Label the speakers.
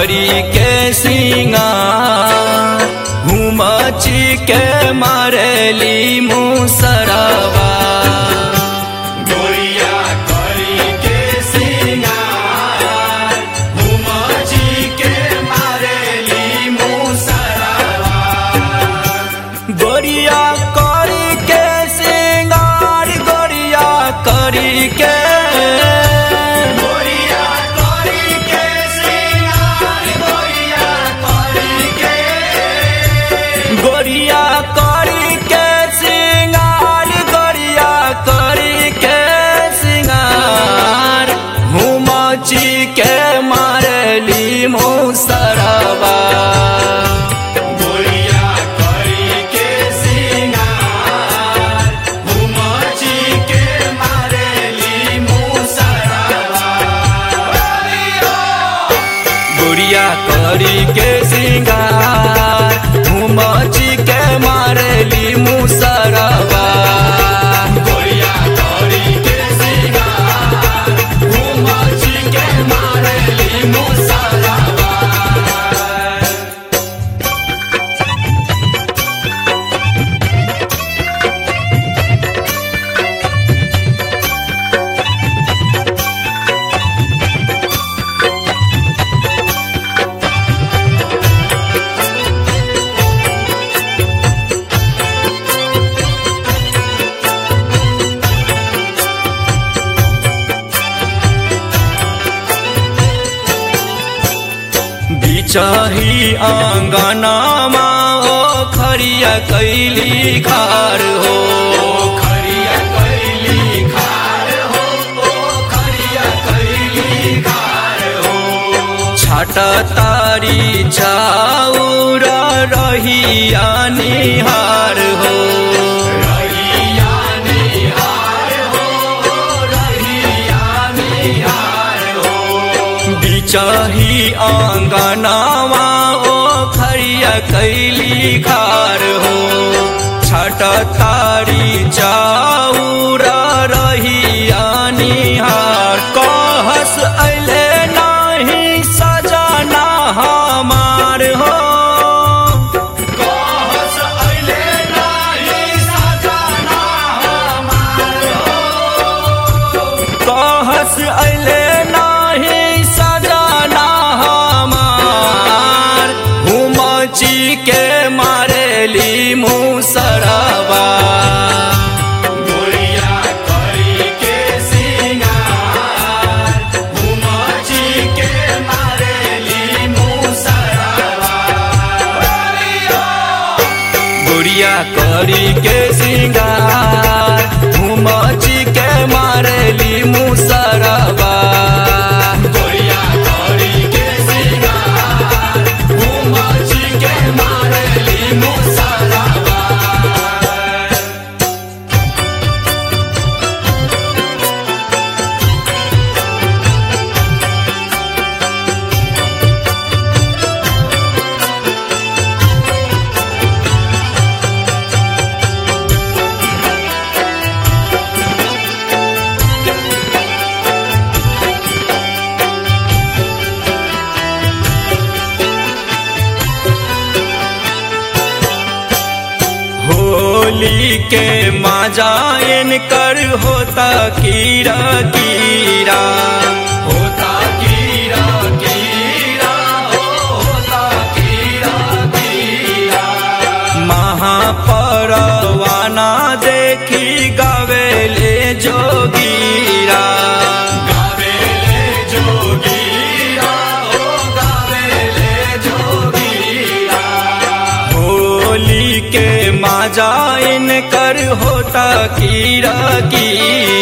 Speaker 1: करी के सिंगार हुमची के मारेली मुसरवा गोरिया करी के सिंगार हुमची के मारेली मुसरवा गोरिया करी के सिंगार गोरिया करी के गोरिया करी के सिंगार गोरिया करी के गोरिया करी के सिंगार गोरिया करी के सिंगार हुमची के मारली मुसरवा गोरिया करी के सिंगार हुमची के मारली मुसरवा गुड़िया करी के सिंगार घुमची के मारेली मुसरवा गुड़िया करी के सिंगार घुमची के मारेली मुसरवा बिचाही आंगनामा ओ खरिया कैली खार हो खरिया कैली खार हो ओ खरिया कैली खार हो छाट तारी चाउर रहिया निहार हो रहिया निहार हो रहिया निहार हो बिचाही आंगनावा ओ खरिया कैली खार हो छठ तारी चाउर रहिया निहार कहस अले नाही सजना हमार हो कहस अले नाही सजना हमार हो कहस अले नाही सजना हमार हुमची के मारेली मुसरवा गोरिया करी के सिंगार हुमची के मारेली मुसरवा गुड़िया करी के सिंगार घुमची के मारेली मुसरवा गोरिया करी के सिंगार घुमची के मारेली मुसरवा होली के माजायन कर होता कीरा कीरा होता कीरा कीरा हो होता कीरा कीरा महापरवाना देखी गावेले जोगीरा गावेले जोगीरा हो गावेले जोगीरा होली के माजाइन कर होता कीरा कीरा